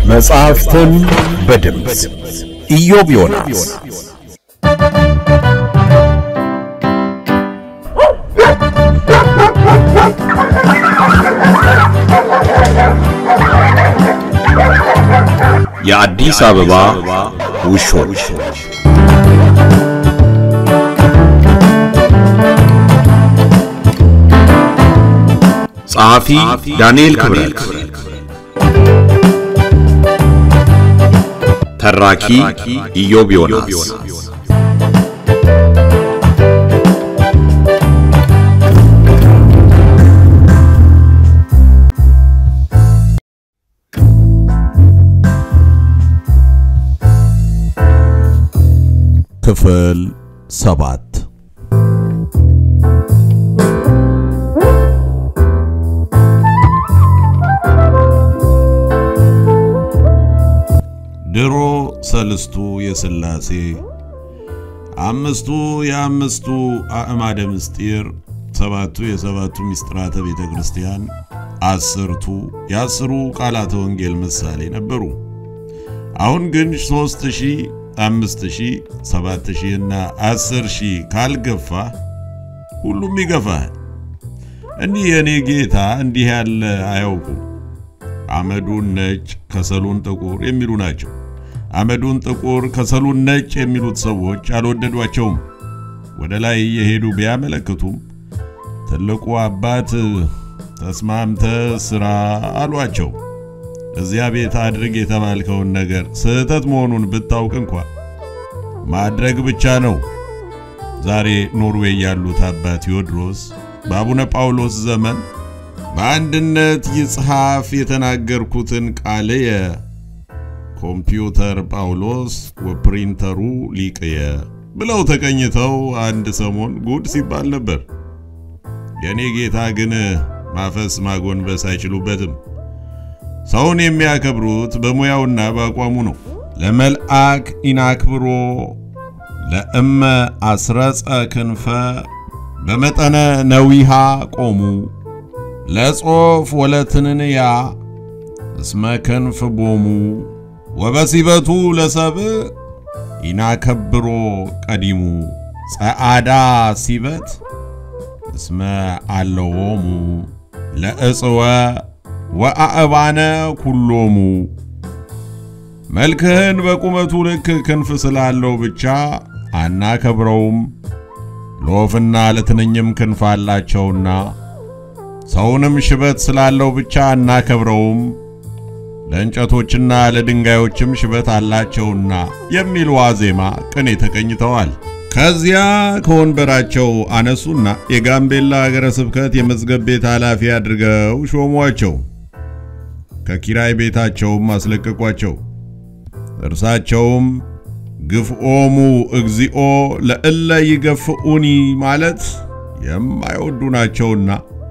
መጽሐፍትን በድምፅ ኢዮብ ዮናስ የአዲስ አበባ ውሾች ጸሐፊ ዳንኤል ክብረት ተራኪ ኢዮብ ዮናስ ክፍል ሰባት ድሮ ሰልስቱ የሥላሴ አምስቱ የአምስቱ አእማደ ምስጢር ሰባቱ የሰባቱ ምስጢራተ ቤተ ክርስቲያን አስርቱ የአስሩ ቃላተ ወንጌል ምሳሌ ነበሩ። አሁን ግን ሦስት ሺህ አምስት ሺህ ሰባት ሺህ እና አስር ሺህ ካልገፋ ሁሉም ይገፋል። እኒህ የእኔ ጌታ እንዲህ ያለ አያውቁም። አመዱን ነጭ ከሰሉን ጥቁር የሚሉ ናቸው። አመዱን ጥቁር ከሰሉን ነጭ የሚሉት ሰዎች አልወደዷቸውም። ወደ ላይ እየሄዱ ቢያመለክቱም ትልቁ አባት ተስማምተ ስራ አሏቸው። እዚያ ቤት አድርግ የተባልከውን ነገር ስህተት መሆኑን ብታውቅ እንኳ ማድረግ ብቻ ነው። ዛሬ ኖርዌይ ያሉት አባ ቴዎድሮስ በአቡነ ጳውሎስ ዘመን በአንድነት ይጽሐፍ የተናገርኩትን ቃልየ ኮምፒውተር ጳውሎስ ወፕሪንተሩ ሊቅየ ብለው ተቀኝተው አንድ ሰሞን ጉድ ሲባል ነበር። የእኔ ጌታ ግን ማፈስ ማጎንበስ አይችሉበትም። ሰውን የሚያከብሩት በሙያውና በአቋሙ ነው። ለመልአክ ኢናክብሮ ለእመ አስረጸ ክንፈ በመጠነ ነዊሃ ቆሙ ለጾፍ ወለትንንያ እስመ ክንፍ ቦሙ ወበሲበቱ ለሰብእ ኢናከብሮ ቀዲሙ ጸዓዳ ሲበት እስመ አለዎሙ ለእጽወ ወአእባነ ኩሎሙ መልክህን በቁመቱ ልክ ክንፍ ስላለው ብቻ አናከብረውም። ለወፍና ለትንኝም ክንፍ አላቸውና ሰውንም ሽበት ስላለው ብቻ አናከብረውም። ለእንጨቶችና ለድንጋዮችም ሽበት አላቸውና የሚል ዋዜማ ቅኔ ተቀኝተዋል። ከዚያ ከወንበራቸው አነሱና የጋምቤላ ሀገረ ስብከት የመዝገብ ቤት ኃላፊ አድርገው ሾሟቸው። ከኪራይ ቤታቸውም አስለቀቋቸው። እርሳቸውም ግፍኦሙ እግዚኦ ለእለ ይገፍኡኒ ማለት የማይወዱ ናቸውና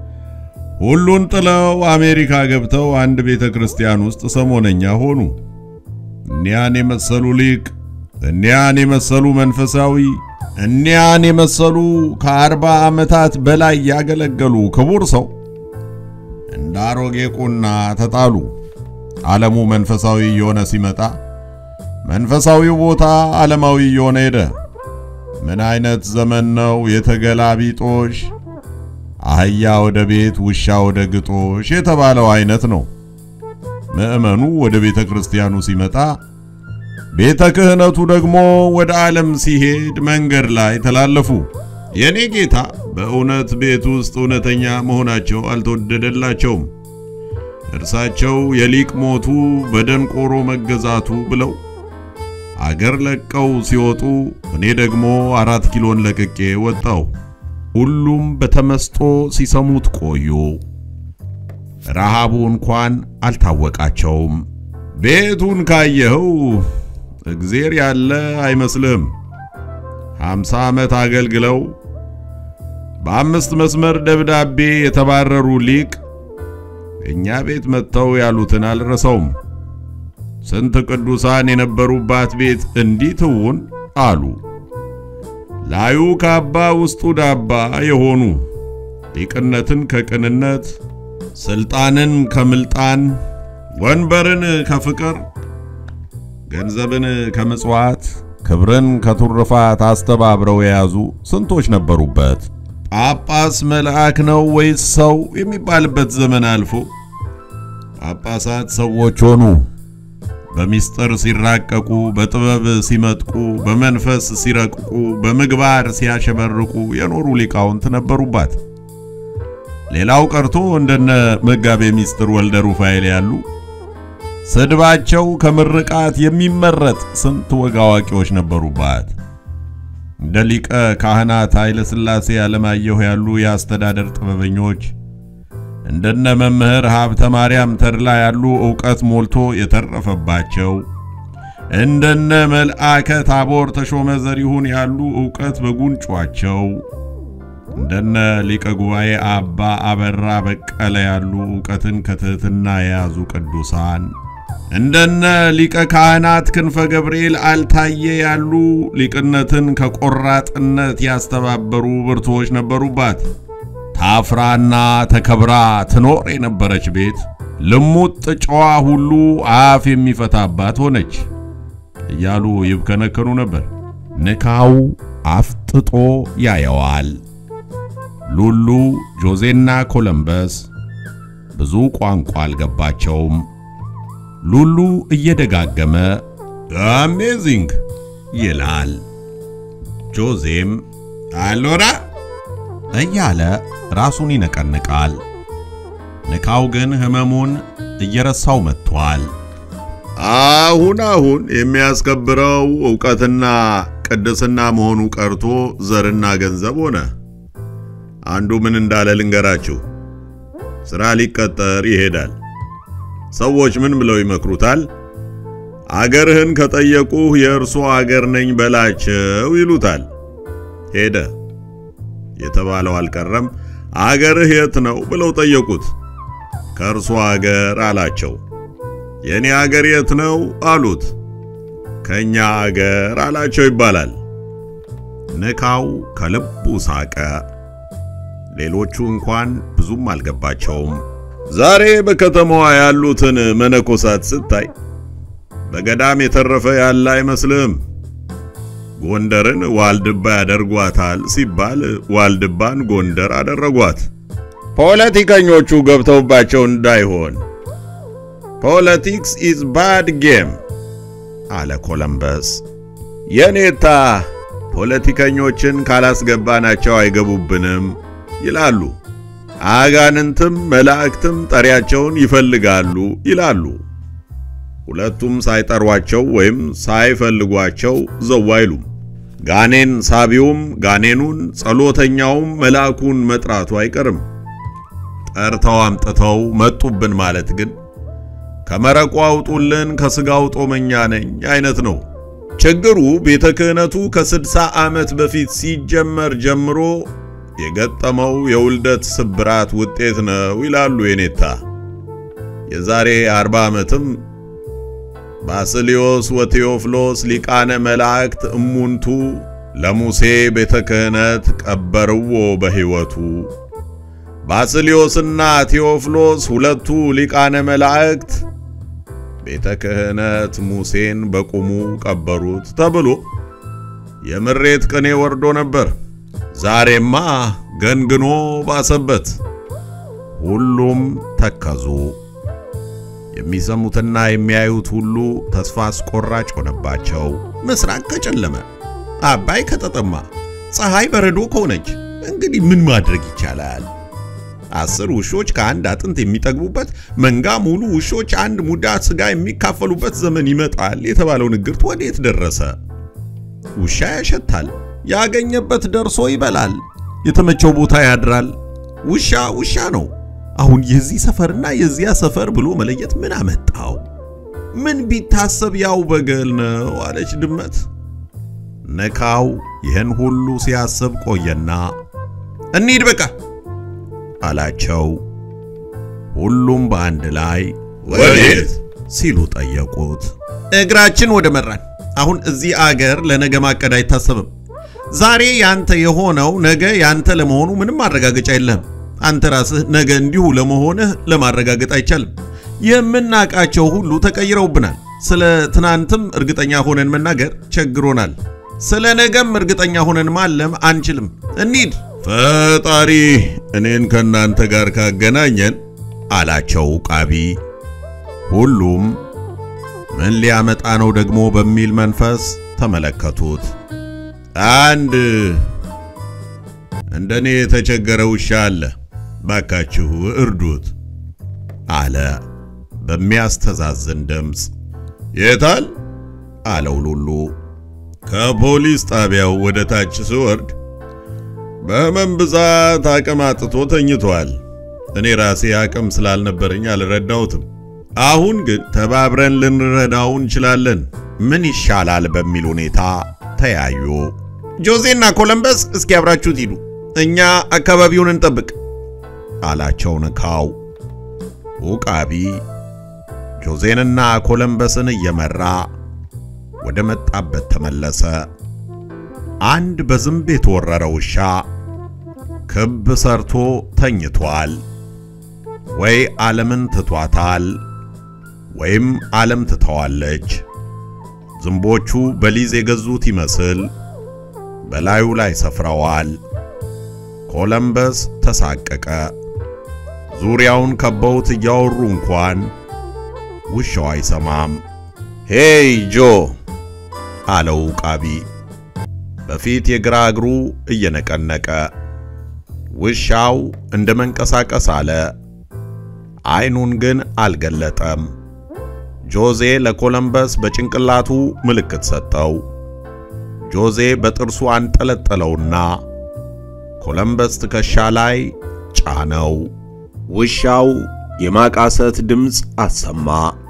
ሁሉን ጥለው አሜሪካ ገብተው አንድ ቤተ ክርስቲያን ውስጥ ሰሞነኛ ሆኑ። እኒያን የመሰሉ ሊቅ፣ እኒያን የመሰሉ መንፈሳዊ፣ እኒያን የመሰሉ ከአርባ ዓመታት በላይ ያገለገሉ ክቡር ሰው እንደ አሮጌ ቁና ተጣሉ። ዓለሙ መንፈሳዊ እየሆነ ሲመጣ መንፈሳዊው ቦታ ዓለማዊ እየሆነ ሄደ። ምን አይነት ዘመን ነው የተገላቢጦሽ አህያ ወደ ቤት ውሻ ወደ ግጦሽ የተባለው አይነት ነው። ምዕመኑ ወደ ቤተ ክርስቲያኑ ሲመጣ፣ ቤተ ክህነቱ ደግሞ ወደ ዓለም ሲሄድ መንገድ ላይ ተላለፉ። የኔ ጌታ በእውነት ቤት ውስጥ እውነተኛ መሆናቸው አልተወደደላቸውም። እርሳቸው የሊቅ ሞቱ በደንቆሮ መገዛቱ ብለው አገር ለቀው ሲወጡ፣ እኔ ደግሞ አራት ኪሎን ለቅቄ ወጣው። ሁሉም በተመስጦ ሲሰሙት ቆዩ። ረሃቡ እንኳን አልታወቃቸውም። ቤቱን ካየኸው እግዜር ያለ አይመስልህም። ሃምሳ ዓመት አገልግለው በአምስት መስመር ደብዳቤ የተባረሩ ሊቅ እኛ ቤት መጥተው ያሉትን አልረሰውም። ስንት ቅዱሳን የነበሩባት ቤት እንዲህ ትውን አሉ። ላዩ ካባ ውስጡ ዳባ የሆኑ ሊቅነትን ከቅንነት ስልጣንን ከምልጣን ወንበርን ከፍቅር፣ ገንዘብን ከምጽዋት፣ ክብርን ከቱርፋት አስተባብረው የያዙ ስንቶች ነበሩበት። ጳጳስ መልአክ ነው ወይስ ሰው የሚባልበት ዘመን አልፎ ጳጳሳት ሰዎች ሆኑ። በሚስጥር ሲራቀቁ፣ በጥበብ ሲመጥቁ፣ በመንፈስ ሲረቅቁ፣ በምግባር ሲያሸበርቁ የኖሩ ሊቃውንት ነበሩባት። ሌላው ቀርቶ እንደነ መጋቤ ሚስጥር ወልደ ሩፋኤል ያሉ ስድባቸው ከምርቃት የሚመረጥ ስንት ወግ አዋቂዎች ነበሩባት። እንደ ሊቀ ካህናት ኃይለ ሥላሴ አለማየሁ ያሉ የአስተዳደር ጥበበኞች እንደነ መምህር ሀብተ ማርያም ተድላ ያሉ ዕውቀት ሞልቶ የተረፈባቸው እንደነ መልአከ ታቦር ተሾመ ዘሪሁን ያሉ ዕውቀት በጉንጯቸው እንደነ ሊቀ ጉባኤ አባ አበራ በቀለ ያሉ ዕውቀትን ከትሕትና የያዙ ቅዱሳን እንደነ ሊቀ ካህናት ክንፈ ገብርኤል አልታየ ያሉ ሊቅነትን ከቆራጥነት ያስተባበሩ ብርቱዎች ነበሩባት። ታፍራና ተከብራ ትኖር የነበረች ቤት ልሙጥ ጨዋ ሁሉ አፍ የሚፈታባት ሆነች እያሉ ይብከነከኑ ነበር። ንካው አፍጥጦ ያየዋል። ሉሉ ጆዜና ኮለምበስ ብዙ ቋንቋ አልገባቸውም። ሉሉ እየደጋገመ አሜዚንግ ይላል። ጆዜም አሎራ እያለ ራሱን ይነቀንቃል። ንካው ግን ሕመሙን እየረሳው መጥቷል። አሁን አሁን የሚያስከብረው ዕውቀትና ቅድስና መሆኑ ቀርቶ ዘርና ገንዘብ ሆነ። አንዱ ምን እንዳለ ልንገራችሁ። ሥራ ሊቀጠር ይሄዳል። ሰዎች ምን ብለው ይመክሩታል? አገርህን ከጠየቁህ የእርሶ አገር ነኝ በላቸው ይሉታል። ሄደ የተባለው አልቀረም። አገርህ የት ነው ብለው ጠየቁት። ከእርሶ አገር አላቸው። የኔ አገር የት ነው አሉት። ከኛ አገር አላቸው ይባላል። ንካው ከልቡ ሳቀ። ሌሎቹ እንኳን ብዙም አልገባቸውም። ዛሬ በከተማዋ ያሉትን መነኮሳት ስታይ በገዳም የተረፈ ያለ አይመስልም። ጎንደርን ዋልድባ ያደርጓታል ሲባል ዋልድባን ጎንደር አደረጓት። ፖለቲከኞቹ ገብተውባቸው እንዳይሆን ፖለቲክስ ኢዝ ባድ ጌም አለ ኮለምበስ። የኔታ ፖለቲከኞችን ካላስገባናቸው አይገቡብንም ይላሉ። አጋንንትም መላእክትም ጠሪያቸውን ይፈልጋሉ ይላሉ። ሁለቱም ሳይጠሯቸው ወይም ሳይፈልጓቸው ዘው አይሉም። ጋኔን ሳቢውም ጋኔኑን፣ ጸሎተኛውም መልአኩን መጥራቱ አይቀርም። ጠርተው አምጥተው መጡብን ማለት ግን ከመረቁ አውጡልን ከሥጋው ጦመኛ ነኝ አይነት ነው። ችግሩ ቤተ ክህነቱ ከስድሳ ዓመት በፊት ሲጀመር ጀምሮ የገጠመው የውልደት ስብራት ውጤት ነው ይላሉ የኔታ። የዛሬ አርባ ዓመትም ባስልዮስ ወቴዎፍሎስ ሊቃነ መላእክት እሙንቱ ለሙሴ ቤተ ክህነት ቀበርዎ በሕይወቱ። ባስልዮስና ቴዎፍሎስ ሁለቱ ሊቃነ መላእክት ቤተ ክህነት ሙሴን በቁሙ ቀበሩት ተብሎ የምሬት ቅኔ ወርዶ ነበር። ዛሬማ ገንግኖ ባሰበት። ሁሉም ተከዙ። የሚሰሙትና የሚያዩት ሁሉ ተስፋ አስቆራጭ ሆነባቸው። ምስራቅ ከጨለመ፣ አባይ ከተጠማ፣ ፀሐይ በረዶ ከሆነች እንግዲህ ምን ማድረግ ይቻላል? አስር ውሾች ከአንድ አጥንት የሚጠግቡበት መንጋ ሙሉ ውሾች አንድ ሙዳ ስጋ የሚካፈሉበት ዘመን ይመጣል የተባለው ንግርት ወዴት ደረሰ? ውሻ ያሸታል፣ ያገኘበት ደርሶ ይበላል፣ የተመቸው ቦታ ያድራል። ውሻ ውሻ ነው። አሁን የዚህ ሰፈርና የዚያ ሰፈር ብሎ መለየት ምን አመጣው? ምን ቢታሰብ ያው በገል ነው አለች ድመት። ነካው ይህን ሁሉ ሲያስብ ቆየና እንሂድ በቃ አላቸው። ሁሉም በአንድ ላይ ወዴት ሲሉ ጠየቁት። እግራችን ወደ መራን። አሁን እዚህ አገር ለነገ ማቀድ አይታሰብም። ዛሬ ያንተ የሆነው ነገ ያንተ ለመሆኑ ምንም ማረጋገጫ የለህም። አንተ ራስህ ነገ እንዲሁ ለመሆንህ ለማረጋገጥ አይቻልም። የምናቃቸው ሁሉ ተቀይረውብናል። ስለ ትናንትም እርግጠኛ ሆነን መናገር ቸግሮናል። ስለ ነገም እርግጠኛ ሆነን ማለም አንችልም። እንሂድ። ፈጣሪ እኔን ከእናንተ ጋር ካገናኘን አላቸው ቃቢ። ሁሉም ምን ሊያመጣ ነው ደግሞ በሚል መንፈስ ተመለከቱት። አንድ እንደኔ የተቸገረ ውሻ አለ፣ ባካችሁ እርዱት አለ በሚያስተዛዝን ድምፅ። የታል? አለው ሉሉ። ከፖሊስ ጣቢያው ወደ ታች ስወርድ በህመም ብዛት አቅም አጥቶ ተኝቷል። እኔ ራሴ አቅም ስላልነበረኝ አልረዳሁትም። አሁን ግን ተባብረን ልንረዳው እንችላለን። ምን ይሻላል በሚል ሁኔታ ተያዩ። ጆዜና ኮለምበስ እስኪ አብራችሁት ሂዱ፣ እኛ አካባቢውን እንጠብቅ አላቸው ንካው። ኡቃቢ ጆዜንና ኮለምበስን እየመራ ወደ መጣበት ተመለሰ። አንድ በዝንብ የተወረረ ውሻ ክብ ሰርቶ ተኝቷል። ወይ ዓለምን ትቷታል ወይም ዓለም ትተዋለች። ዝንቦቹ በሊዝ የገዙት ይመስል በላዩ ላይ ሰፍረዋል። ኮለምበስ ተሳቀቀ። ዙሪያውን ከበውት እያወሩ እንኳን ውሻው አይሰማም። ሄይ ጆ አለው ቃቢ በፊት የግራ እግሩ እየነቀነቀ። ውሻው እንደ መንቀሳቀስ አለ። አይኑን ግን አልገለጠም። ጆዜ ለኮለምበስ በጭንቅላቱ ምልክት ሰጠው። ጆዜ በጥርሱ አንጠለጠለውና ኮለምበስ ትከሻ ላይ ጫነው። ውሻው የማቃሰት ድምፅ አሰማ።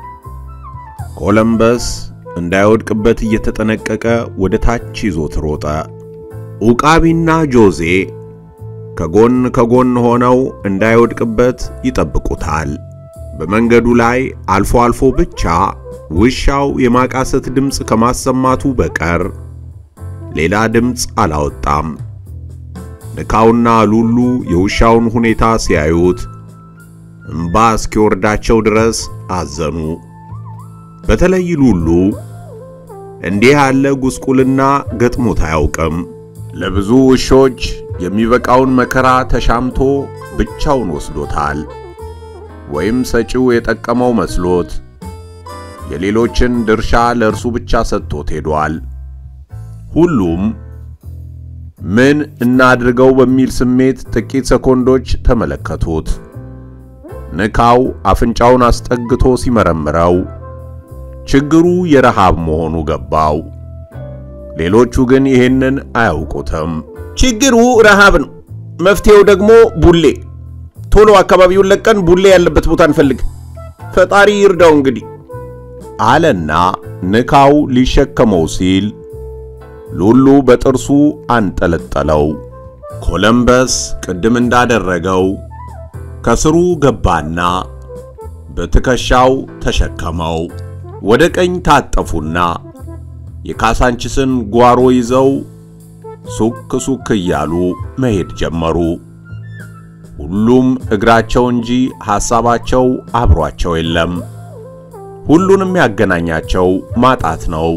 ኮለምበስ እንዳይወድቅበት እየተጠነቀቀ ወደ ታች ይዞት ሮጠ። ኡቃቢና ጆዜ ከጎን ከጎን ሆነው እንዳይወድቅበት ይጠብቁታል። በመንገዱ ላይ አልፎ አልፎ ብቻ ውሻው የማቃሰት ድምፅ ከማሰማቱ በቀር ሌላ ድምፅ አላወጣም። ንካውና ሉሉ የውሻውን ሁኔታ ሲያዩት እምባ እስኪወርዳቸው ድረስ አዘኑ። በተለይ ሉሉ እንዲህ ያለ ጉስቁልና ገጥሞት አያውቅም። ለብዙ ውሾች የሚበቃውን መከራ ተሻምቶ ብቻውን ወስዶታል። ወይም ሰጪው የጠቀመው መስሎት የሌሎችን ድርሻ ለእርሱ ብቻ ሰጥቶት ሄዷል። ሁሉም ምን እናድርገው በሚል ስሜት ጥቂት ሰኮንዶች ተመለከቱት። ንካው አፍንጫውን አስጠግቶ ሲመረምረው ችግሩ የረሃብ መሆኑ ገባው። ሌሎቹ ግን ይህንን አያውቁትም። ችግሩ ረሃብ ነው፣ መፍትሄው ደግሞ ቡሌ። ቶሎ አካባቢውን ለቀን ቡሌ ያለበት ቦታ እንፈልግ፣ ፈጣሪ ይርዳው እንግዲህ አለና ንካው ሊሸከመው ሲል ሉሉ በጥርሱ አንጠለጠለው። ኮለምበስ ቅድም እንዳደረገው ከስሩ ገባና በትከሻው ተሸከመው። ወደ ቀኝ ታጠፉና የካሳንችስን ጓሮ ይዘው ሱክ ሱክ እያሉ መሄድ ጀመሩ። ሁሉም እግራቸው እንጂ ሐሳባቸው አብሯቸው የለም። ሁሉንም ያገናኛቸው ማጣት ነው።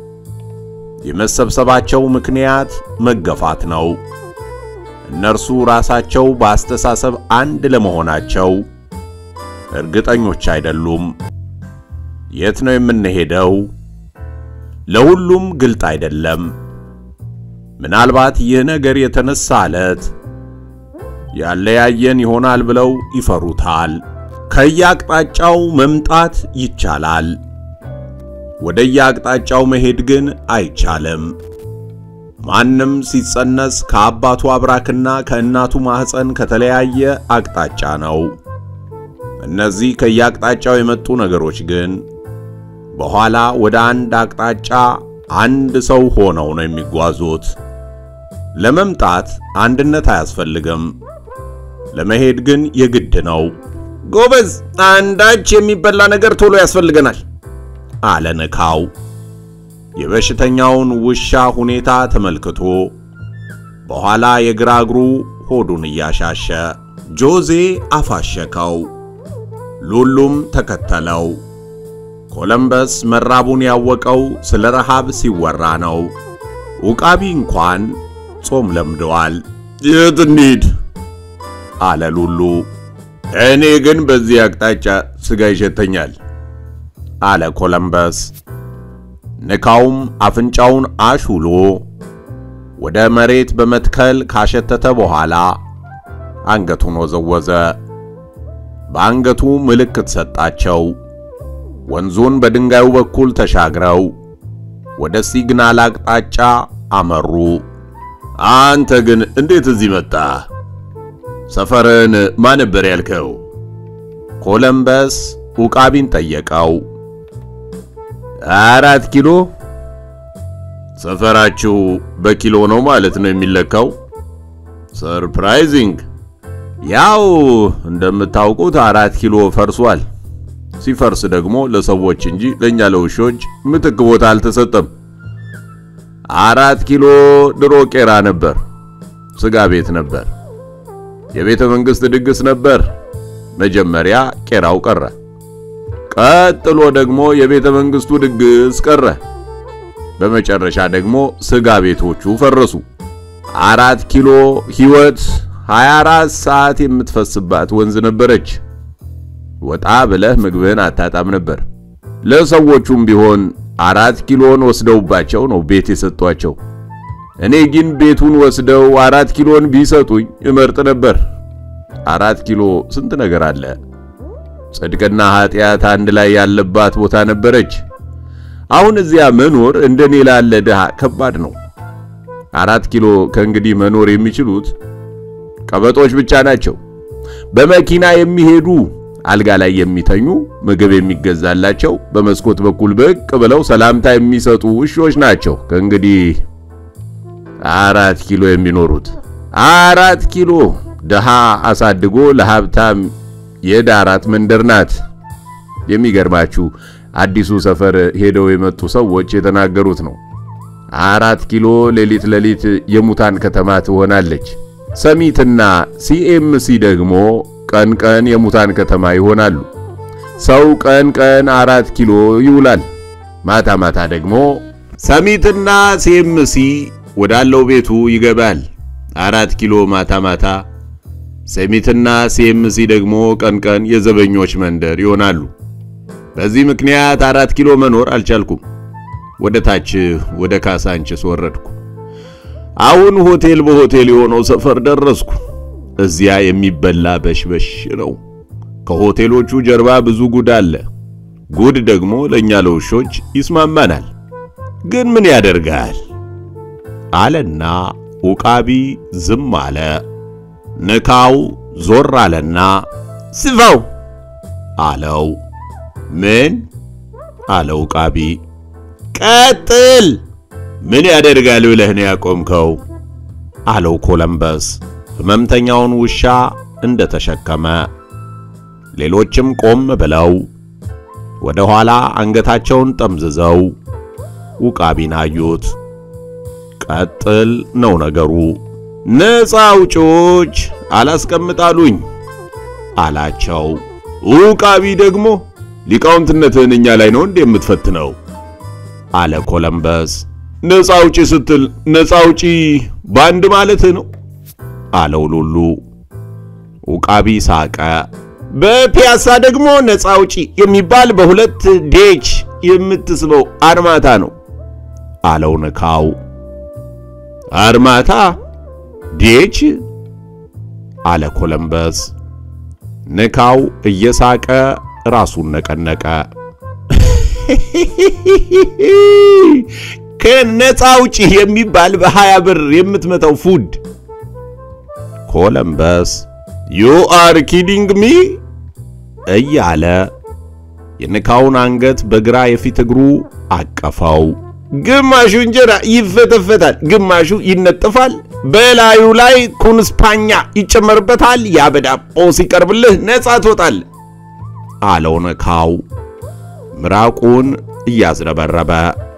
የመሰብሰባቸው ምክንያት መገፋት ነው። እነርሱ ራሳቸው በአስተሳሰብ አንድ ለመሆናቸው እርግጠኞች አይደሉም። የት ነው የምንሄደው? ለሁሉም ግልጥ አይደለም። ምናልባት ይህ ነገር የተነሳ ዕለት ያለያየን ይሆናል ብለው ይፈሩታል። ከየአቅጣጫው መምጣት ይቻላል። ወደየአቅጣጫው መሄድ ግን አይቻልም። ማንም ሲጸነስ ከአባቱ አብራክና ከእናቱ ማኅፀን ከተለያየ አቅጣጫ ነው። እነዚህ ከየአቅጣጫው የመጡ ነገሮች ግን በኋላ ወደ አንድ አቅጣጫ አንድ ሰው ሆነው ነው የሚጓዙት። ለመምጣት አንድነት አያስፈልግም፣ ለመሄድ ግን የግድ ነው። ጎበዝ፣ አንዳች የሚበላ ነገር ቶሎ ያስፈልገናል አለ ንካው። የበሽተኛውን ውሻ ሁኔታ ተመልክቶ በኋላ የግራ እግሩ ሆዱን እያሻሸ ጆዜ አፋሸከው። ሉሉም ተከተለው። ኮለምበስ መራቡን ያወቀው ስለ ረሃብ ሲወራ ነው። ዑቃቢ እንኳን ጾም ለምደዋል። የት እንሂድ አለ ሉሉ። እኔ ግን በዚህ አቅጣጫ ስጋ ይሸተኛል አለ ኮለምበስ። ንካውም አፍንጫውን አሹሎ ወደ መሬት በመትከል ካሸተተ በኋላ አንገቱን ወዘወዘ። በአንገቱ ምልክት ሰጣቸው። ወንዙን በድንጋዩ በኩል ተሻግረው ወደ ሲግናል አቅጣጫ አመሩ። አንተ ግን እንዴት እዚህ መጣ? ሰፈርን ማን ነበር ያልከው? ኮለምበስ ዑቃቢን ጠየቀው። አራት ኪሎ። ሰፈራችሁ በኪሎ ነው ማለት ነው የሚለካው? ሰርፕራይዚንግ። ያው እንደምታውቁት አራት ኪሎ ፈርሷል። ሲፈርስ ደግሞ ለሰዎች እንጂ ለእኛ ለውሾች ምትክ ቦታ አልተሰጠም። አራት ኪሎ ድሮ ቄራ ነበር፣ ስጋ ቤት ነበር፣ የቤተ መንግሥት ድግስ ነበር። መጀመሪያ ቄራው ቀረ፣ ቀጥሎ ደግሞ የቤተ መንግሥቱ ድግስ ቀረ፣ በመጨረሻ ደግሞ ስጋ ቤቶቹ ፈረሱ። አራት ኪሎ ሕይወት 24 ሰዓት የምትፈስባት ወንዝ ነበረች። ወጣ ብለህ ምግብህን አታጣም ነበር። ለሰዎቹም ቢሆን አራት ኪሎን ወስደውባቸው ነው ቤት የሰጧቸው። እኔ ግን ቤቱን ወስደው አራት ኪሎን ቢሰጡኝ እመርጥ ነበር። አራት ኪሎ ስንት ነገር አለ። ጽድቅና ኃጢአት አንድ ላይ ያለባት ቦታ ነበረች። አሁን እዚያ መኖር እንደኔ ላለ ድሃ ከባድ ነው። አራት ኪሎ ከእንግዲህ መኖር የሚችሉት ቀበጦች ብቻ ናቸው። በመኪና የሚሄዱ አልጋ ላይ የሚተኙ ምግብ የሚገዛላቸው በመስኮት በኩል ብቅ ብለው ሰላምታ የሚሰጡ ውሾች ናቸው። ከእንግዲህ አራት ኪሎ የሚኖሩት አራት ኪሎ ድሃ አሳድጎ ለሀብታም የዳራት መንደር ናት። የሚገርማችሁ አዲሱ ሰፈር ሄደው የመጡ ሰዎች የተናገሩት ነው። አራት ኪሎ ሌሊት ሌሊት የሙታን ከተማ ትሆናለች። ሰሚትና ሲኤምሲ ደግሞ ቀን ቀን የሙታን ከተማ ይሆናሉ። ሰው ቀን ቀን አራት ኪሎ ይውላል። ማታ ማታ ደግሞ ሰሚትና ሲኤምሲ ወዳለው ቤቱ ይገባል። አራት ኪሎ ማታ ማታ፣ ሰሚትና ሲኤምሲ ደግሞ ቀን ቀን የዘበኞች መንደር ይሆናሉ። በዚህ ምክንያት አራት ኪሎ መኖር አልቻልኩም። ወደ ታች ወደ ካሳንችስ ወረድኩ። አሁን ሆቴል በሆቴል የሆነው ሰፈር ደረስኩ። እዚያ የሚበላ በሽበሽ ነው። ከሆቴሎቹ ጀርባ ብዙ ጉድ አለ። ጉድ ደግሞ ለእኛ ለውሾች ይስማማናል። ግን ምን ያደርጋል አለና ዑቃቢ ዝም አለ። ንካው ዞር አለና ስፋው አለው። ምን አለ ዑቃቢ። ቀጥል። ምን ያደርጋል ብለህ ነው ያቆምከው? አለው ኮለምበስ ሕመምተኛውን ውሻ እንደተሸከመ። ሌሎችም ቆም ብለው ወደ ኋላ አንገታቸውን ጠምዝዘው ዑቃቢን አዩት። ቀጥል ነው ነገሩ። ነፃ አውጪዎች አላስቀምጣሉኝ አላቸው። ዑቃቢ ደግሞ ሊቃውንትነትህን እኛ ላይ ነው እንዴ የምትፈትነው? አለ ኮለምበስ። ነፃ አውጪ ስትል ነፃ አውጪ ባንድ ማለትህ ነው አለው ሉሉ። ዑቃቢ ሳቀ። በፒያሳ ደግሞ ነፃ አውጪ የሚባል በሁለት ዴች የምትስበው አርማታ ነው አለው ንካው። አርማታ ዴች አለ ኮለምበስ። ንካው እየሳቀ ራሱን ነቀነቀ። ከነፃ አውጪ የሚባል በሀያ ብር የምትመታው ፉድ ኮለምበስ ዩ አር ኪዲንግ ሚ እያለ የንካውን አንገት በግራ የፊት እግሩ አቀፈው። ግማሹ እንጀራ ይፈተፈታል፣ ግማሹ ይነጥፋል፣ በላዩ ላይ ኩንስፓኛ ይጨመርበታል። ያ በዳቦ ሲቀርብልህ ነፃ ትወጣል አለው ንካው ምራቁን እያዝረበረበ።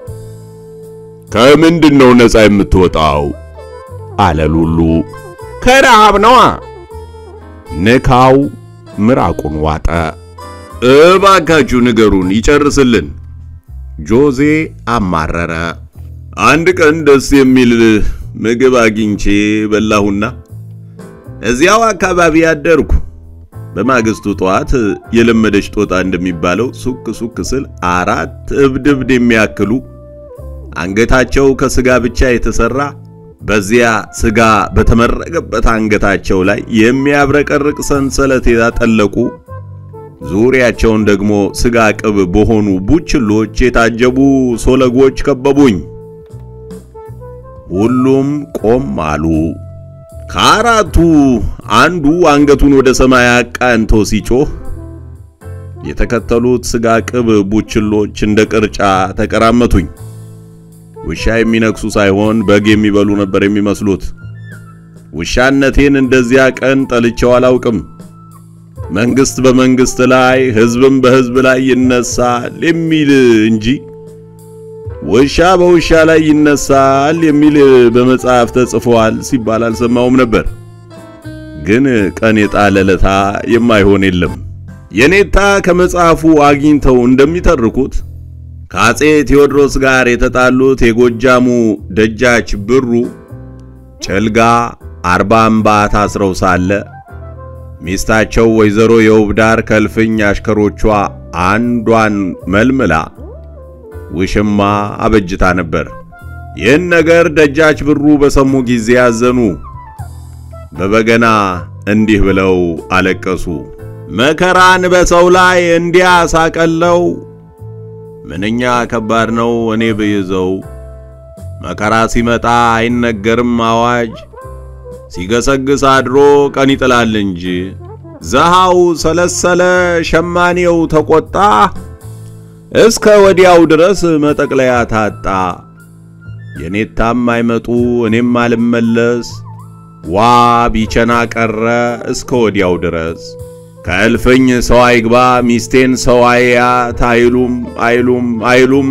ከምንድን ነው ነፃ የምትወጣው? አለ ሉሉ። ከረሃብ ነዋ። ንካው ምራቁን ዋጠ። እባካችሁ ንገሩን ይጨርስልን። ጆዜ አማረረ። አንድ ቀን ደስ የሚል ምግብ አግኝቼ በላሁና እዚያው አካባቢ አደርኩ። በማግስቱ ጠዋት የለመደች ጦጣ እንደሚባለው ሱክ ሱክ ስል አራት እብድ እብድ የሚያክሉ አንገታቸው ከስጋ ብቻ የተሰራ በዚያ ስጋ በተመረገበት አንገታቸው ላይ የሚያብረቀርቅ ሰንሰለት ያጠለቁ ዙሪያቸውን ደግሞ ስጋ ቅብ በሆኑ ቡችሎች የታጀቡ ሶለጎች ከበቡኝ። ሁሉም ቆም አሉ። ከአራቱ አንዱ አንገቱን ወደ ሰማይ አቃንቶ ሲጮህ የተከተሉት ስጋ ቅብ ቡችሎች እንደ ቅርጫ ተቀራመቱኝ። ውሻ የሚነክሱ ሳይሆን በግ የሚበሉ ነበር የሚመስሉት። ውሻነቴን እንደዚያ ቀን ጠልቼው አላውቅም። መንግስት በመንግስት ላይ ህዝብም በህዝብ ላይ ይነሳል የሚል እንጂ ውሻ በውሻ ላይ ይነሳል የሚል በመጽሐፍ ተጽፏል ሲባል አልሰማውም ነበር። ግን ቀን የጣለለታ የማይሆን የለም። የኔታ ከመጽሐፉ አግኝተው እንደሚተርኩት ከአጼ ቴዎድሮስ ጋር የተጣሉት የጎጃሙ ደጃች ብሩ ጭልጋ አርባ አምባ ታስረው ሳለ ሚስታቸው ወይዘሮ የውብዳር ከልፍኝ አሽከሮቿ አንዷን መልምላ ውሽማ አበጅታ ነበር። ይህን ነገር ደጃች ብሩ በሰሙ ጊዜ ያዘኑ። በበገና እንዲህ ብለው አለቀሱ። መከራን በሰው ላይ እንዲያ ሳቀለው ምንኛ ከባድ ነው እኔ ብይዘው። መከራ ሲመጣ አይነገርም አዋጅ፣ ሲገሰግስ አድሮ ቀን ይጥላል እንጂ። ዘሃው ሰለሰለ ሸማኔው ተቆጣ፣ እስከ ወዲያው ድረስ መጠቅለያ ታጣ። የኔታም አይመጡ እኔም አልመለስ፣ ዋ ቢቸና ቀረ እስከ ወዲያው ድረስ ከእልፍኝ ሰው አይግባ ሚስቴን ሰው አያት አይሉም አይሉም አይሉም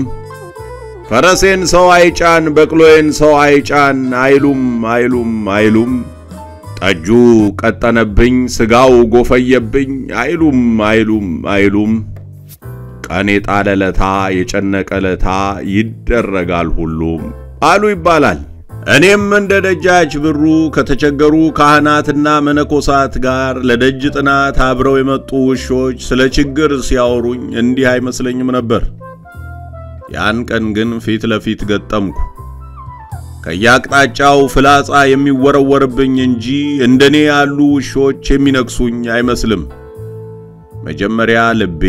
ፈረሴን ሰው አይጫን በቅሎዬን ሰው አይጫን አይሉም አይሉም አይሉም ጠጁ ቀጠነብኝ ስጋው ጎፈየብኝ አይሉም አይሉም አይሉም ቀን የጣለለታ የጨነቀለታ ይደረጋል ሁሉም አሉ ይባላል። እኔም እንደ ደጃች ብሩ ከተቸገሩ ካህናትና መነኮሳት ጋር ለደጅ ጥናት አብረው የመጡ ውሾች ስለ ችግር ሲያወሩኝ እንዲህ አይመስለኝም ነበር። ያን ቀን ግን ፊት ለፊት ገጠምኩ። ከየአቅጣጫው ፍላጻ የሚወረወርብኝ እንጂ እንደኔ ያሉ ውሾች የሚነክሱኝ አይመስልም። መጀመሪያ ልቤ፣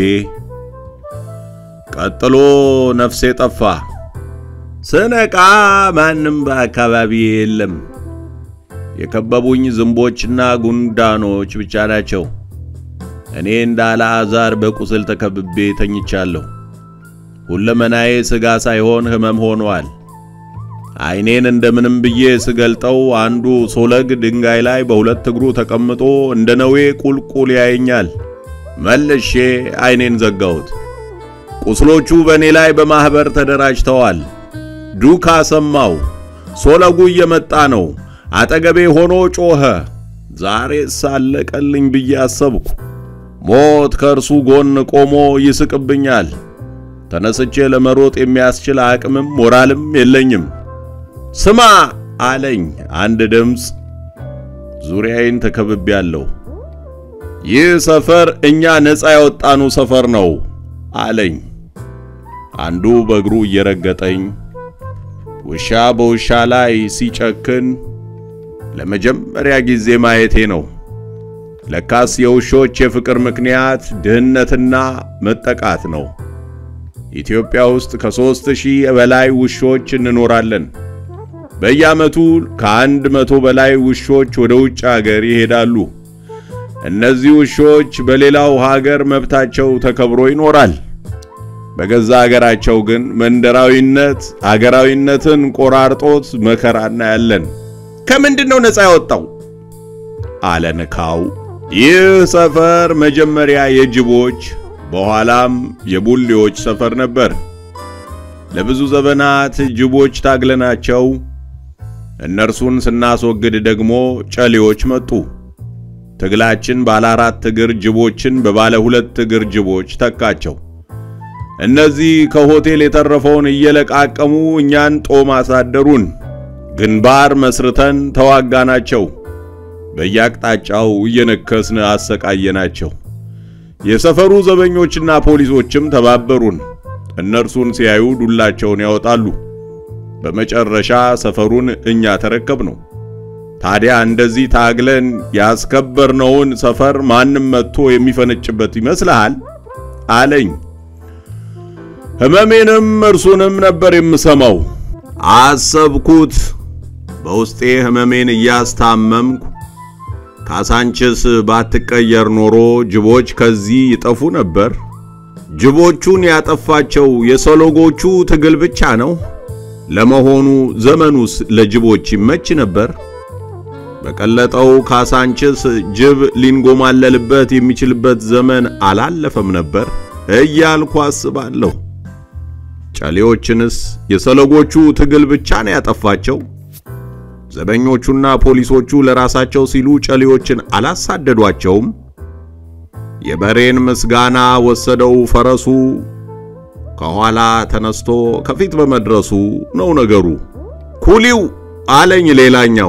ቀጥሎ ነፍሴ ጠፋ። ስነቃ ማንም በአካባቢ የለም። የከበቡኝ ዝንቦችና ጉንዳኖች ብቻ ናቸው። እኔ እንደ አልዓዛር በቁስል ተከብቤ ተኝቻለሁ። ሁለመናዬ ሥጋ ሳይሆን ሕመም ሆኗል። ዓይኔን እንደምንም ብዬ ስገልጠው አንዱ ሶለግ ድንጋይ ላይ በሁለት እግሩ ተቀምጦ እንደ ነዌ ቁልቁል ያየኛል። መልሼ ዓይኔን ዘጋሁት። ቁስሎቹ በእኔ ላይ በማኅበር ተደራጅተዋል። ዱካ ሰማው። ሶለጉ እየመጣ ነው። አጠገቤ ሆኖ ጮኸ። ዛሬ ሳለቀልኝ ብዬ አሰብኩ። ሞት ከእርሱ ጎን ቆሞ ይስቅብኛል። ተነስቼ ለመሮጥ የሚያስችል አቅምም ሞራልም የለኝም። ስማ አለኝ አንድ ድምፅ። ዙሪያዬን ተከብቤያለሁ። ይህ ሰፈር እኛ ነፃ ያወጣኑ ሰፈር ነው አለኝ። አንዱ በእግሩ እየረገጠኝ ውሻ በውሻ ላይ ሲጨክን ለመጀመሪያ ጊዜ ማየቴ ነው። ለካስ የውሾች የፍቅር ምክንያት ድህነትና መጠቃት ነው። ኢትዮጵያ ውስጥ ከሦስት ሺህ በላይ ውሾች እንኖራለን። በየዓመቱ ከአንድ መቶ በላይ ውሾች ወደ ውጭ አገር ይሄዳሉ። እነዚህ ውሾች በሌላው ሀገር መብታቸው ተከብሮ ይኖራል። በገዛ አገራቸው ግን መንደራዊነት አገራዊነትን ቆራርጦት መከራ እናያለን። ከምንድን ነው ነፃ ያወጣው? አለ ንካው። ይህ ሰፈር መጀመሪያ የጅቦች በኋላም የቡሌዎች ሰፈር ነበር። ለብዙ ዘመናት ጅቦች ታግለናቸው እነርሱን ስናስወግድ ደግሞ ጨሌዎች መጡ። ትግላችን ባለ አራት እግር ጅቦችን በባለ ሁለት እግር ጅቦች ተካቸው። እነዚህ ከሆቴል የተረፈውን እየለቃቀሙ እኛን ጦም አሳደሩን። ግንባር መስርተን ተዋጋናቸው። በየአቅጣጫው እየነከስን አሰቃየናቸው። የሰፈሩ ዘበኞችና ፖሊሶችም ተባበሩን። እነርሱን ሲያዩ ዱላቸውን ያወጣሉ። በመጨረሻ ሰፈሩን እኛ ተረከብነው። ታዲያ እንደዚህ ታግለን ያስከበርነውን ሰፈር ማንም መጥቶ የሚፈነጭበት ይመስልሃል? አለኝ። ሕመሜንም እርሱንም ነበር የምሰማው። አሰብኩት። በውስጤ ሕመሜን እያስታመምኩ ካሳንችስ ባትቀየር ኖሮ ጅቦች ከዚህ ይጠፉ ነበር። ጅቦቹን ያጠፋቸው የሰሎጎቹ ትግል ብቻ ነው። ለመሆኑ ዘመኑስ ለጅቦች ይመች ነበር? በቀለጠው ካሳንችስ ጅብ ሊንጎማለልበት የሚችልበት ዘመን አላለፈም ነበር እያልኩ አስባለሁ። ጨሌዎችንስ የሰለጎቹ ትግል ብቻ ነው ያጠፋቸው? ዘበኞቹና ፖሊሶቹ ለራሳቸው ሲሉ ጨሌዎችን አላሳደዷቸውም? የበሬን ምስጋና ወሰደው ፈረሱ ከኋላ ተነስቶ ከፊት በመድረሱ ነው ነገሩ። ኩሊው አለኝ ሌላኛው።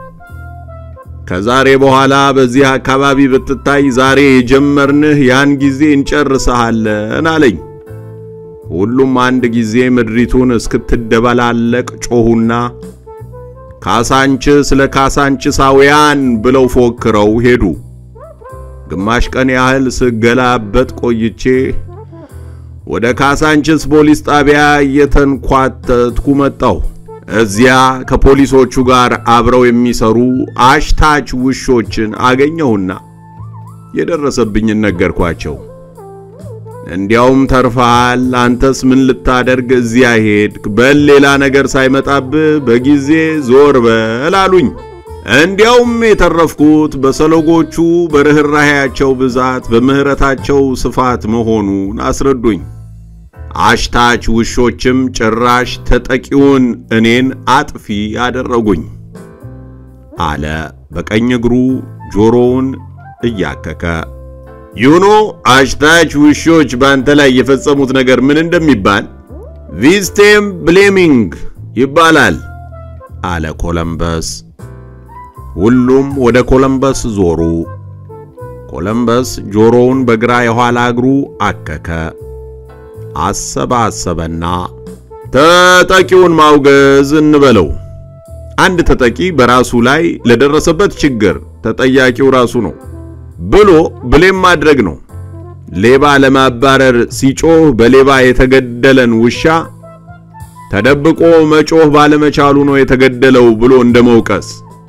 ከዛሬ በኋላ በዚህ አካባቢ ብትታይ ዛሬ የጀመርንህ ያን ጊዜ እንጨርሰሃለን አለኝ። ሁሉም አንድ ጊዜ ምድሪቱን እስክትደበላለቅ ጮኹና ካሳንችስ ለካሳንችሳውያን ብለው ፎክረው ሄዱ። ግማሽ ቀን ያህል ስገላበጥ ቆይቼ ወደ ካሳንችስ ፖሊስ ጣቢያ እየተንኳተትኩ መጣሁ። እዚያ ከፖሊሶቹ ጋር አብረው የሚሰሩ አሽታች ውሾችን አገኘሁና የደረሰብኝን ነገርኳቸው። እንዲያውም ተርፈሃል፣ አንተስ ምን ልታደርግ እዚያ ሄድክ? በል ሌላ ነገር ሳይመጣብህ በጊዜ ዞር በል አሉኝ። እንዲያውም የተረፍኩት በሰሎጎቹ በርኅራኄያቸው ብዛት በምሕረታቸው ስፋት መሆኑን አስረዱኝ። አሽታች ውሾችም ጭራሽ ተጠቂውን እኔን አጥፊ አደረጉኝ አለ በቀኝ እግሩ ጆሮውን እያከከ። ዩኖ አሽታች ውሾች በአንተ ላይ የፈጸሙት ነገር ምን እንደሚባል ቪስቴም ብሌሚንግ ይባላል አለ ኮለምበስ። ሁሉም ወደ ኮለምበስ ዞሩ። ኮለምበስ ጆሮውን በግራ የኋላ እግሩ አከከ። አሰባሰበና ተጠቂውን ማውገዝ እንበለው። አንድ ተጠቂ በራሱ ላይ ለደረሰበት ችግር ተጠያቂው ራሱ ነው ብሎ ብሌም ማድረግ ነው። ሌባ ለማባረር ሲጮህ በሌባ የተገደለን ውሻ ተደብቆ መጮህ ባለመቻሉ ነው የተገደለው ብሎ እንደመውቀስ።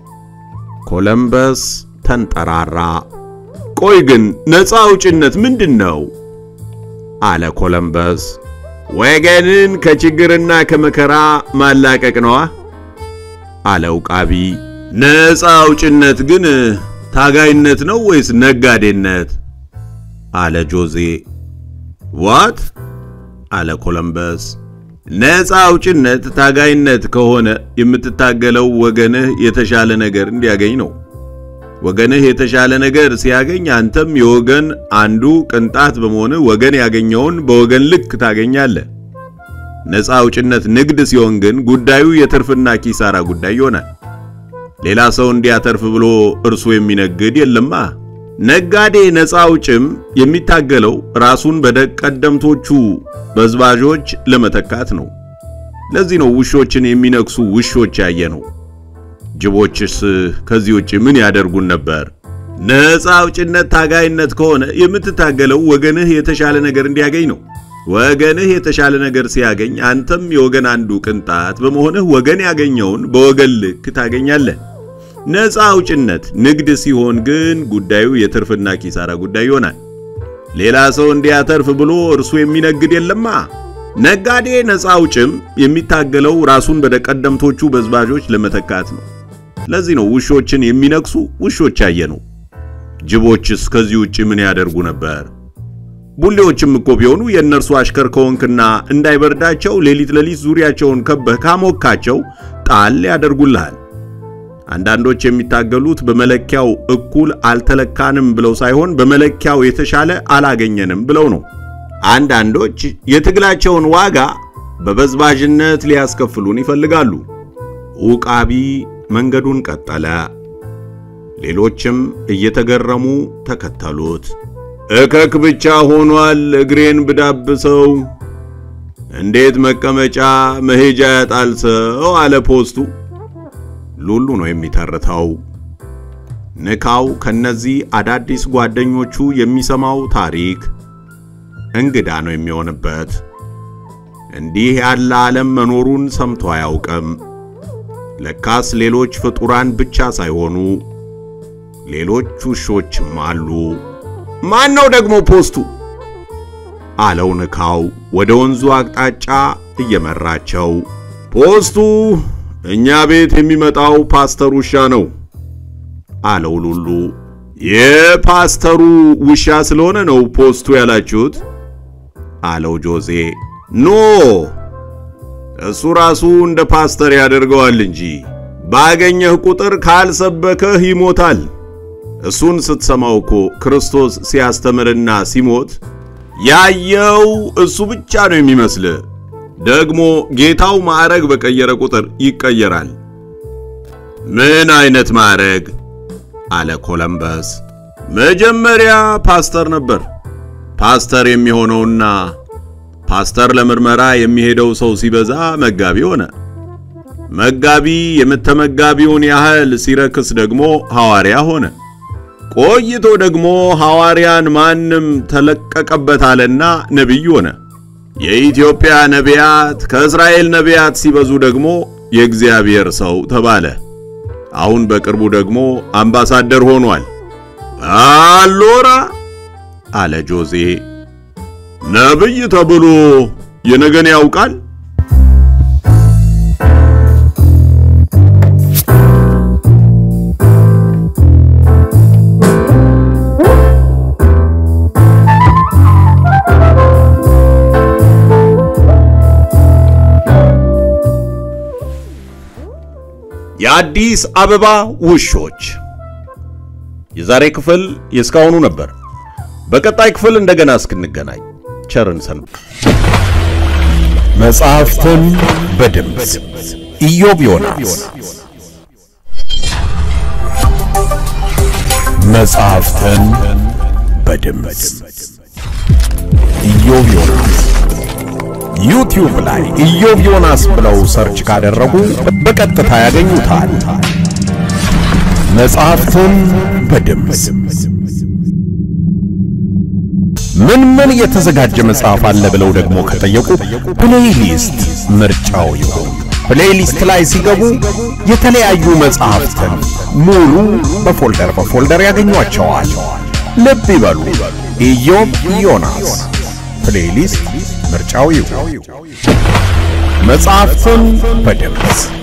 ኮለምበስ ተንጠራራ። ቆይ ግን ነፃ አውጭነት ምንድን ነው? አለ ኮለምበስ። ወገንን ከችግርና ከመከራ ማላቀቅ ነዋ አለ ውቃቢ። ነፃ አውጭነት ግን ታጋይነት ነው ወይስ ነጋዴነት? አለ ጆዜ። ዋት አለ ኮለምበስ። ነፃ አውጭነት ታጋይነት ከሆነ የምትታገለው ወገንህ የተሻለ ነገር እንዲያገኝ ነው። ወገንህ የተሻለ ነገር ሲያገኝ አንተም የወገን አንዱ ቅንጣት በመሆንህ ወገን ያገኘውን በወገን ልክ ታገኛለህ። ነፃ አውጭነት ንግድ ሲሆን ግን ጉዳዩ የትርፍና ኪሳራ ጉዳይ ይሆናል። ሌላ ሰው እንዲያተርፍ ብሎ እርሱ የሚነግድ የለማ። ነጋዴ ነፃ አውጭም የሚታገለው ራሱን በቀደምቶቹ በዝባዦች ለመተካት ነው። ለዚህ ነው ውሾችን የሚነክሱ ውሾች ያየ ነው። ጅቦችስ ከዚህ ውጭ ምን ያደርጉን ነበር? ነፃ አውጭነት ታጋይነት ከሆነ የምትታገለው ወገንህ የተሻለ ነገር እንዲያገኝ ነው። ወገንህ የተሻለ ነገር ሲያገኝ አንተም የወገን አንዱ ቅንጣት በመሆንህ ወገን ያገኘውን በወገን ልክ ታገኛለህ። ነፃ አውጭነት ንግድ ሲሆን ግን ጉዳዩ የትርፍና ኪሳራ ጉዳይ ይሆናል። ሌላ ሰው እንዲያተርፍ ብሎ እርሱ የሚነግድ የለማ። ነጋዴ ነፃ አውጭም የሚታገለው ራሱን በቀደምቶቹ በዝባዦች ለመተካት ነው። ለዚህ ነው ውሾችን የሚነክሱ ውሾች ያየ ነው። ጅቦችስ ከዚህ ውጭ ምን ያደርጉ ነበር? ቡሌዎችም እኮ ቢሆኑ የእነርሱ አሽከር ከሆንክና እንዳይበርዳቸው ሌሊት ሌሊት ዙሪያቸውን ከበህ ካሞካቸው ጣል ያደርጉልሃል። አንዳንዶች የሚታገሉት በመለኪያው እኩል አልተለካንም ብለው ሳይሆን በመለኪያው የተሻለ አላገኘንም ብለው ነው። አንዳንዶች የትግላቸውን ዋጋ በበዝባዥነት ሊያስከፍሉን ይፈልጋሉ። ዑቃቢ መንገዱን ቀጠለ። ሌሎችም እየተገረሙ ተከተሉት። እከክ ብቻ ሆኗል እግሬን ብዳብሰው እንዴት መቀመጫ መሄጃ ያጣል ሰው አለ ፖስቱ። ሉሉ ነው የሚተርተው። ንካው ከነዚህ አዳዲስ ጓደኞቹ የሚሰማው ታሪክ እንግዳ ነው የሚሆንበት። እንዲህ ያለ ዓለም መኖሩን ሰምቶ አያውቅም። ለካስ ሌሎች ፍጡራን ብቻ ሳይሆኑ ሌሎች ውሾችም አሉ። ማን ነው ደግሞ ፖስቱ? አለው ንካው ወደ ወንዙ አቅጣጫ እየመራቸው። ፖስቱ እኛ ቤት የሚመጣው ፓስተር ውሻ ነው አለው ሉሉ። የፓስተሩ ውሻ ስለሆነ ነው ፖስቱ ያላችሁት? አለው ጆዜ። ኖ እሱ ራሱ እንደ ፓስተር ያደርገዋል እንጂ ባገኘህ ቁጥር ካልሰበከህ ይሞታል። እሱን ስትሰማው እኮ ክርስቶስ ሲያስተምርና ሲሞት ያየው እሱ ብቻ ነው የሚመስልህ። ደግሞ ጌታው ማዕረግ በቀየረ ቁጥር ይቀየራል። ምን አይነት ማዕረግ? አለ ኮለምበስ። መጀመሪያ ፓስተር ነበር። ፓስተር የሚሆነውና ፓስተር ለምርመራ የሚሄደው ሰው ሲበዛ መጋቢ ሆነ። መጋቢ የምተመጋቢውን ያህል ሲረክስ ደግሞ ሐዋርያ ሆነ። ቆይቶ ደግሞ ሐዋርያን ማንም ተለቀቀበት አለና ነቢይ ሆነ። የኢትዮጵያ ነቢያት ከእስራኤል ነቢያት ሲበዙ ደግሞ የእግዚአብሔር ሰው ተባለ። አሁን በቅርቡ ደግሞ አምባሳደር ሆኗል። አሎራ አለ ጆዜ። ነብይ ተብሎ የነገን ያውቃል። የአዲስ አበባ ውሾች የዛሬ ክፍል የእስካሁኑ ነበር። በቀጣይ ክፍል እንደገና እስክንገናኝ ቸርን ሰንብት። መጽሐፍትን በድምፅ ኢዮብ ዮናስ። መጽሐፍትን በድምፅ ኢዮብ ዮናስ። ዩቲዩብ ላይ ኢዮብ ዮናስ ብለው ሰርች ካደረጉ በቀጥታ ያገኙታል። መጽሐፍትን በድምፅ ምን ምን የተዘጋጀ መጽሐፍ አለ ብለው ደግሞ ከጠየቁ ፕሌይሊስት ምርጫው ይሁን። ፕሌይሊስት ላይ ሲገቡ የተለያዩ መጽሐፍትን ሙሉ በፎልደር በፎልደር ያገኟቸዋል። ልብ ይበሉ፣ ኢዮብ ዮናስ ፕሌይሊስት ምርጫው ይሁን። መጽሐፍትን በድምፅ